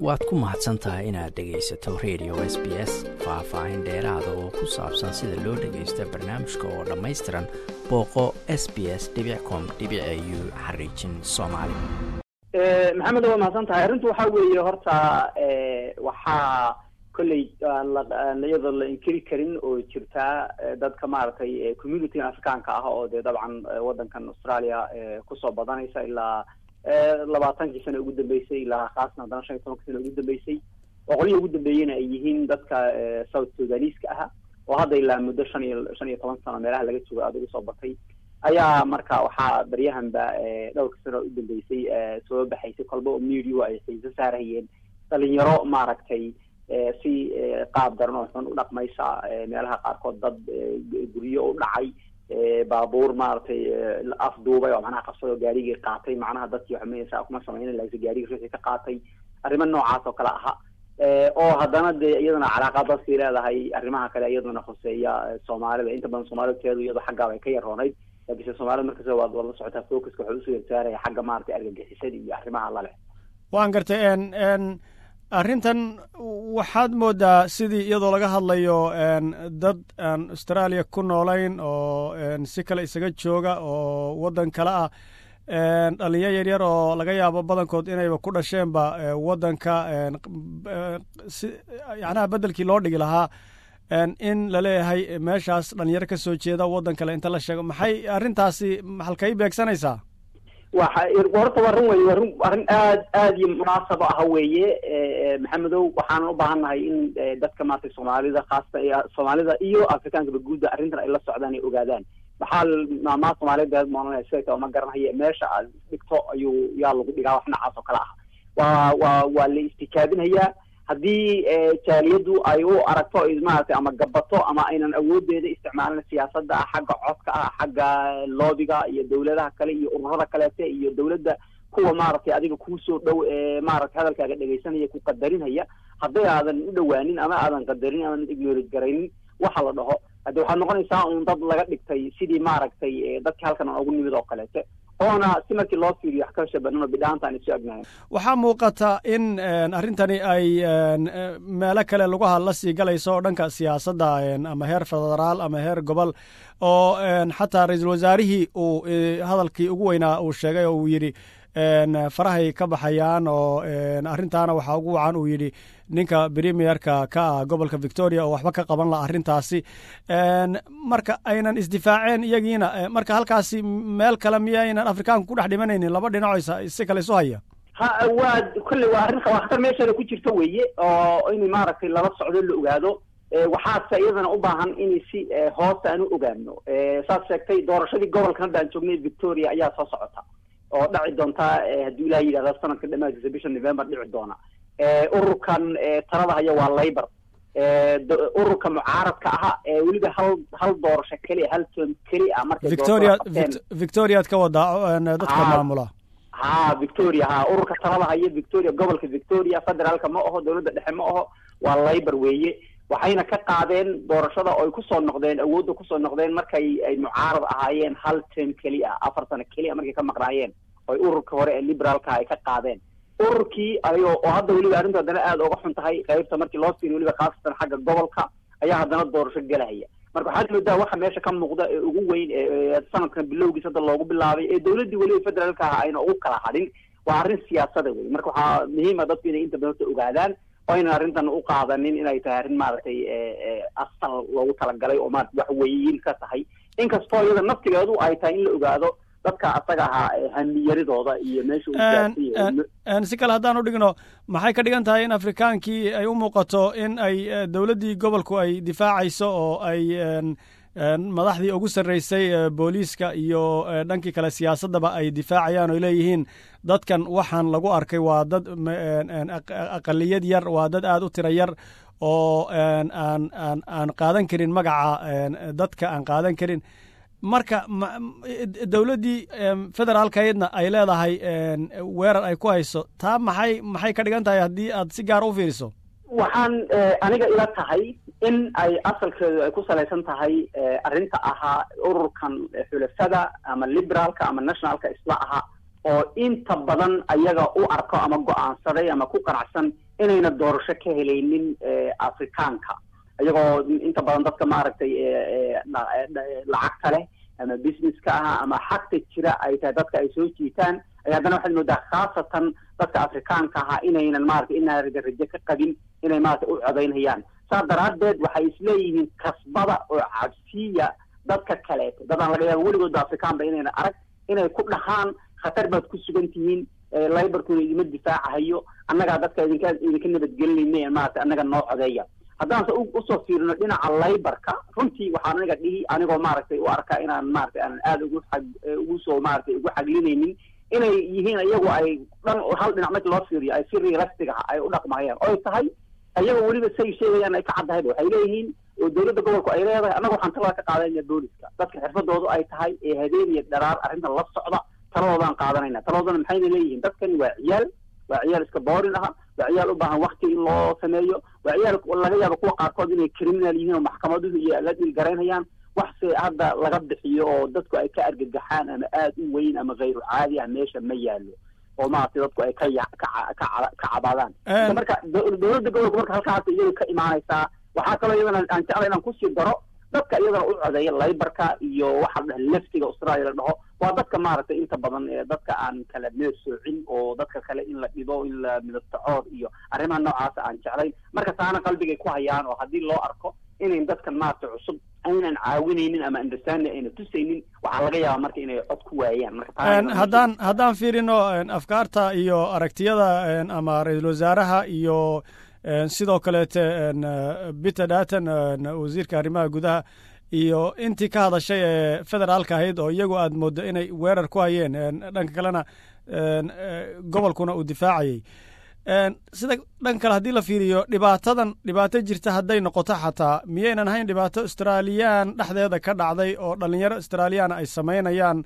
waad ku mahadsan tahay inaad dhegaysato radio s b s faah-faahin dheeraada oo ku saabsan sida loo dhagaysta barnaamijka oo dhammaystiran booqo s b s com u xariijin soomaali maxamed waa mahadsan tahay arrintu waxaa weeye horta waxaa kolley iyadoo la inkiri karin oo jirtaa dadka maaragtay communityga afrikaanka ah oo dee dabcan waddankan australia kusoo badanaysa ilaa labaatankii sano ugu dambeysay ilaa khaasna haddana shan iyo tobankii sano ugu dambeysay oo qolihii ugu dambeeyena ay yihiin dadka south sudanese-ka ah oo hadda ilaa muddo shan iyo shan iyo toban sano meelaha laga joogo aada ugu soo batay ayaa marka waxaa baryahanba dhowrka sano u dambeysay soo baxaysay kolba oo media ay xiiso saarayeen dhalinyaro maaragtay si qaab daran oo xun u dhaqmaysa meelaha qaarkood dad guryo u dhacay baabuur maaragtay afduubay oo macnaha qabsado gaarigii qaatay macnaha dadkii xumaysa kuma samayna laakiin gaarigii ruuxii ka qaatay arrimo noocaas oo kale aha oo haddana dee iyadana calaaqa dadkii leedahay arrimaha kale iyadana khuseeya soomaalida inta badan soomaalida teedu iyadoo xaggaaba ay ka yaroonayd laakiinse soomaalida markasta waad waad la socotaa focuska waxaa usoo yarsaaraya xagga maaragtay argagixisada iyo arrimaha laleh waan gartay n arrintan waxaad moodaa sidii iyadoo laga hadlayo dad aan australia ku noolayn oo si kale isaga jooga oo waddan kale ah dhalinya yaryar oo laga yaabo badankood inayba ku dhasheenba waddanka yacnaha beddelkii loo dhigi lahaa in laleeyahay meeshaas dhalinyaro ka soo jeeda waddan kale inta la sheego maxay arrintaasi halkay beegsanaysaa waxa horta waa run wey waa run arrin aad aad iyo munaasabo ah weeye maxamedow waxaanan u baahannahay in dadka maaragtay soomaalida khaasata soomaalida iyo afrikaankaba guudda arrintan ay la socdaan ay ogaadaan maxaa maamaa soomaaliyeed moonanaya siday ma garanayo meesha aad dhigto ayuu yaa lagu dhigaa wax noocaas oo kale ah waa waa waa la istikaabinhayaa haddii jaaliyaddu ay u aragto maaragtay ama gabato ama aynan awoodeeda isticmaalin siyaasadda xagga codka ah xagga loobiga iyo dawladaha kale iyo ururada kaleete iyo dawladda kuwa maaragtay adiga kuusoo dhow ee maaragtay hadalkaaga dhegaysanaya ku qadarinhaya hadday aadan u dhawaanin ama aadan qadarin aadan ignorage garaynin waxa la dhaho hadde waxaad noqonaysaa un dad laga dhigtay sidii maaragtay dadkii halkan aan ugu nimid oo kaleete oona si markii loo fiiriyo wax ka shabanano bidhaanta aan isu agnahay waxaa muuqata in arrintani ay meelo kale laguha la sii galayso oo dhanka siyaasadda ama heer federaal ama heer gobol oo xataa ra-iisul wasaarihii uu hadalkii ugu weynaa uu sheegay oo uu yidhi farahay ka baxayaan oo arrintaana waxaa ugu wacan uu yidhi ninka premierka ka ah gobolka victoria oo waxba ka qaban laha arrintaasi marka aynan isdifaaceen iyagiina marka halkaasi meel kale miyaynan afrikaanku ku dhex dhimanaynin laba dhinaco si kale isu haya ha waa kolley waa arrin waa khatar meesheeda ku jirto weeye oo in maaragtay lala socdo la ogaado waxaase iyadana u baahan in si hoose aan u ogaano saad sheegtay doorashadii gobolkan hadda aan joognay victoria ayaa soo socota oo dhaci doontaa haddii ilaah yidhahda sanadka dhamaadkiisa bisha november dhici doona ururkan talada haya waa labor ururka mucaaradka aha weliba hal hal doorasho keliya hal toon keli a markay victoria victoriaad ka wadaa dadka maamula ha victoria ha ururka talada haya victoria gobolka victoria federaalka ma aho dawladda dhexe ma aho waa labor weeye waxayna ka qaadeen doorashada oo ay kusoo noqdeen awoodda kusoo noqdeen markay ay mucaarad ahaayeen hal term keli a afar sano keliya markay ka maqnaayeen oy ururka hore ee liberaalka ay ka qaadeen ururkii ayo oo hadda weliba arrintu haddana aada uga xun tahay qaybta markii loo fiiriyo weliba khaasatan xagga gobolka ayaa haddana doorasho gelahaya marka waxaad moodaa waxa meesha ka muuqda ee ugu weyn ee sanadkan bilowgiis hadda loogu bilaabay ee dawladdii weliba federaalka ah ayna ugu kala hadhin waa arrin siyaasada wey marka waxaa muhiima dadku inay inta badan ogaadaan oo aynan arrintan u qaadanin inay tahay arrin maaragtay asal loogu talagalay oo maarata wax weyiin ka tahay inkastoo iyada naftigeedu ay tahay in la ogaado dadka asaga ahaa hamiyaridooda iyo meesha si kale haddaan u dhigno maxay ka dhigan tahay in afrikaankii ay u muuqato in ay dowladdii gobolku ay difaacayso oo ay madaxdii ugu sarreysay booliiska iyo dhankii kale siyaasaddaba ay difaacayaan oo leeyihiin dadkan waxaan lagu arkay waa dad aqaliyad yar waa dad aad u tira yar oo aan aan aan qaadan karin magaca dadka aan qaadan karin marka dowladdii federaalkaydna ay leedahay weerar ay ku hayso taa maxay maxay ka dhigan tahay haddii aad si gaara u fiiriso waxaan aniga ila tahay in ay asalkeedu ay ku salaysan tahay arrinta ahaa ururkan xulafada ama liberaalka ama nationalka isla ahaa oo inta badan ayaga u arko ama go-aansaday ama ku qanacsan inayna doorasho ka helaynin afrikaanka iyagoo inta badan dadka maaragtay lacagta leh ama businesska ah ama xagta jira ay tahay dadka ay soo jiitaan ay haddana waxaad moodaa khaasatan dadka afrikaanka ahaa inaynan maratay inaan rajo ka qabin inay maratay u codaynayaan saas daraaddeed waxay isleeyihiin kasbada oo cabsiya dadka kaleeto dadaan laga yaaba weligooda afrikaanba inayna arag inay ku dhahaan khatar baad ku sugan tihiin libarkuna idima difaacahayo annagaa dadka idinka idinka nabadgelinayna maratay annaga noo codeeya haddaanse usoo fiirino dhinaca laybarka runtii waxaan aniga dhihi anigoo maaragtay u arkaa inaan maratay aanan aada ugu ag ugu soo maratay ugu xaglinaynin inay yihiin iyagu ay dhan hal dhinac marki loo fiiriyo ay si realistic ah ay u dhaqmayaan oy tahay iyagoo weliba say sheegayaan ay ka caddahayba waxay leeyihiin oo dowladda gobolku ay leedahay annaga waxaan talada ka qaadanaya booliska dadka xirfadoodu ay tahay ee habeen iyo dharaar arrintan la socda taladoodaan qaadanayna taladoodana maxayna leeyihiin dadkani waa ciyaal waa ciyaal iska boorin aha waa ciyaal u baahan wakti in loo sameeyo waa ciyaal laga yaabo kuwa qaarkood inay criminal yihiin oo maxkamaduhu iyo la dhilgaraynayaan wax se hadda laga bixiyo oo dadku ay ka argagaxaan ama aada u weyn ama hayru caadi ah meesha ma yaalo oo maaragtay dadku ay ka ya ka ka ka cabaadaan marka dowladda gobolka marka halkaas iyadu ka imaanaysaa waxaa kaloo iyadana aan jeclay inaan kusii daro dadka iyadana u codeeya laybarka iyo waxa la dhaha leftiga australia la dhaho waa dadka maaragtay inta badan ee dadka aan kala meer soocin oo dadka kale in la dhibo in la midabtacood iyo arrimaha noocaasa aan jeclayn marka taana qalbigay ku hayaan oo haddii loo arko inayn dadkan maaragtay cusub aynan caawinaynin ama understanding ayna tusaynin waxaa laga yaabaa marka inay cod ku waayaan marka haddaan haddaan fiirino afkaarta iyo aragtiyada ama ra-iisul wasaaraha iyo sidoo kaleete peter daton wasiirka arrimaha gudaha iyo intii ka hadashay ee federaalka ahayd oo iyagu aad mooddo inay weerar ku hayeen dhanka kalena gobolkuna uu difaacayey sida dhan kale haddii la fiiriyo dhibaatadan dhibaato jirta hadday noqoto xataa miyaynan ahayn dhibaato australiyaan dhexdeeda ka dhacday oo dhalinyaro australiyaana ay samaynayaan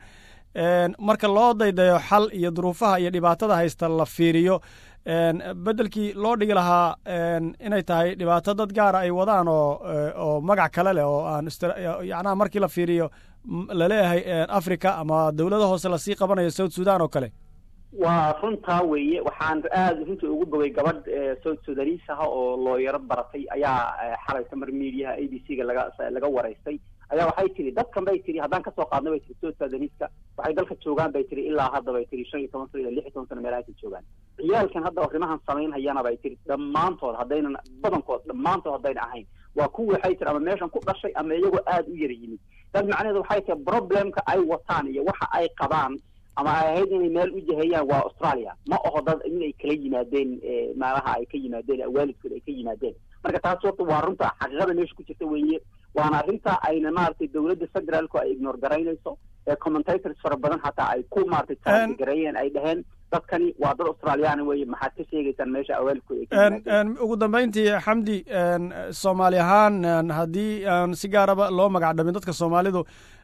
marka loo daydayo xal iyo duruufaha iyo dhibaatada haysta la fiiriyo beddelkii loo dhigi lahaa inay tahay dhibaato dad gaara ay wadaan oo oo magac kale leh oo aan yacnaha markii la fiiriyo laleeyahay africa ama dowlada hoose lasii qabanayo south sudan oo kale waa runtaa weeye waxaan aada runtii ugu bogay gabadh south sudanese ah oo looyaro baratay ayaa xalay tamar mediaha a b c ga laga laga waraystay ayaa waxay tiri dadkan bay tiri haddaan kasoo qaadna bay tiri south sudanese-ka waxay dalka joogaan bay tiri ilaa hadda bay tiri shan iyo toban sano ilaa lix iyo toban sano meelahaasay joogaan ciyaalkan hadda arrimahan samaynhayana bay tiri dhammaantood haddaynan badankood dhammaantood haddayna ahayn waa kuwii waxay tiri ama meeshan ku dhashay ama iyagoo aada u yara yimid dad macnaheedu waxay tahay problemka ay wataan iyo waxa ay qabaan ama ay ahayd inay meel u jahayaan waa australia ma aho dad inay kala yimaadeen meelaha ay ka yimaadeen waalidkood ay ka yimaadeen marka taas horta waa runta xaqiiqada meesha ku jirta weeye waana arrinta ayna maaragtay dowladda federaalku ay ignore garaynayso ee commentators fara badan hataa ay ku maaragtay taagareeyeen ay dhaheen dadkani waa dad australiyaana weeye maxaad ka sheegaysaan meesha awaalkooda ugu dambeyntii xamdi soomaali ahaan haddii aan si gaaraba loo magac dhamin dadka soomaalidu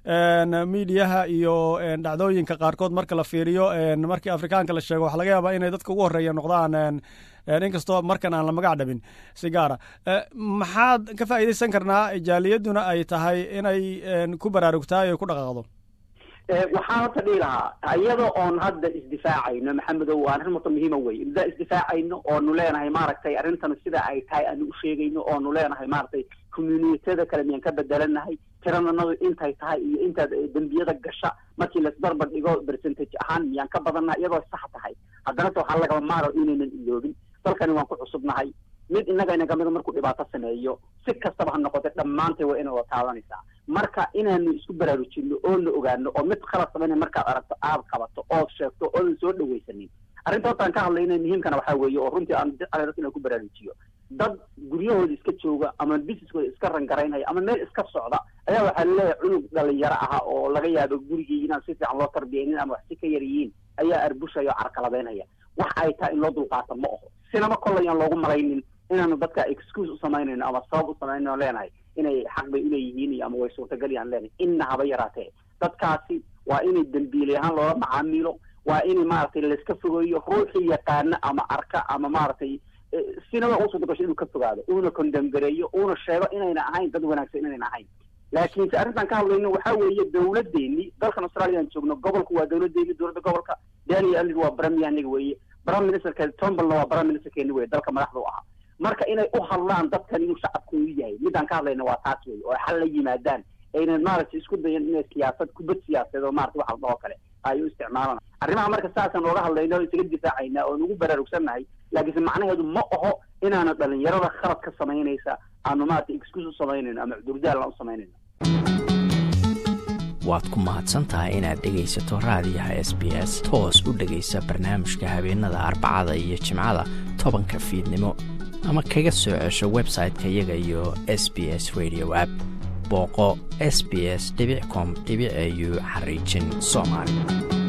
miidiyaha iyo dhacdooyinka qaarkood marka la fiiriyo markii afrikaanka la sheego waxa laga yaabaa inay dadka ugu horreeya noqdaan inkastoo markan aan la magac dhabin si gaara maxaad ka faa'iidaysan karnaa jaaliyaduna ay tahay inay ku baraarugtahay o ku dhaqaaqdo waxaan horta dhihi lahaa iyada oon hadda isdifaacayno maxamedow waa arrin horta muhiima wey indaa isdifaacayno oonu leenahay maaragtay arrintan sida ay tahay aanu u sheegayno oonu leenahay maaragtay communitiyada kale miyaan ka bedelannahay tirananadu intay tahay iyo intaad dembiyada gasha markii laisbarbar dhigo percentage ahaan miyaan ka badannahay iyadoo sax tahay haddana se waxaa lagaba maaro inaynan iloobin dalkani waan ku cusubnahay mid innaga ina kamida markuu dhibaato sameeyo si kastaba ha noqotay dhammaantay waa inay wada taabanaysaa marka inaanu isku baraarujinno oo na ogaano oo mid khalad samayna markaad aragto aad qabato ood sheegto oodan soo dhawaysanin arrinta hortaan ka hadlayna muhiimkana waxaa weeye oo runtii aan jeclay dadka inaan ku baraarujiyo dad guryahooda iska jooga ama businesskooda iska rangaraynaya ama meel iska socda ayaa waxaa laleeyahay cunug dhalinyaro aha oo laga yaabo gurigii inaan si fiican loo tarbiyaynin ama wax si ka yar yihiin ayaa arbushaya oo carqaladeynaya wax ay tahay in loo dulqaato ma aho sinama kollay aan loogu malaynin inaanu dadka excuse u samaynayno ama sabab u samaynayno leenahay inay xaq bay uleeyihiin iyo ama way suurtagal aan leenahay inna haba yaraatee dadkaasi waa inay dembiilay ahaan loola macaamiilo waa in maaragtay layska fogeeyo ruuxii yaqaana ama arka ama maaragtay sinaba uu suurtagasho inuu ka fogaado uuna condemgareeyo uuna sheego inayna ahayn dad wanaagsan inayna ahayn laakiinse arrintan ka hadlayno waxaa weeye dowladdeeni dalkan australiaan joogno gobolku waa dowladdeeni dowladda gobolka daniel ellig waa brami aniga weeye prime ministerka tombalna waa prime ministerkeeni weye dalka madaxda u ahaa marka inay u hadlaan dadkan inuu shacabku u yahay midaan ka hadlayna waa taas wey oo xal la yimaadaan aynan maaragtay isku dayan inay siyaasad kubad siyaasadeed oo maarata waxa ladhahoo kale ay u isticmaalaan arrimaha marka saasaan ooga hadlayna o isaga difaacayna oon ugu baraarugsannahay laakiinse macnaheedu ma aho inaana dhalinyarada khalad ka samaynaysa aanu maarata excuse u samaynayno ama cudurdaalan u samaynayno waad ku mahadsan tahay inaad dhegaysato raadiyaha s b s toos u dhegaysa barnaamijka habeenada arbacada iyo jimcada tobanka fiidnimo ama kaga soo cesho website-ka iyaga iyo s b s radio app booqo s b s com au xariijin soomaali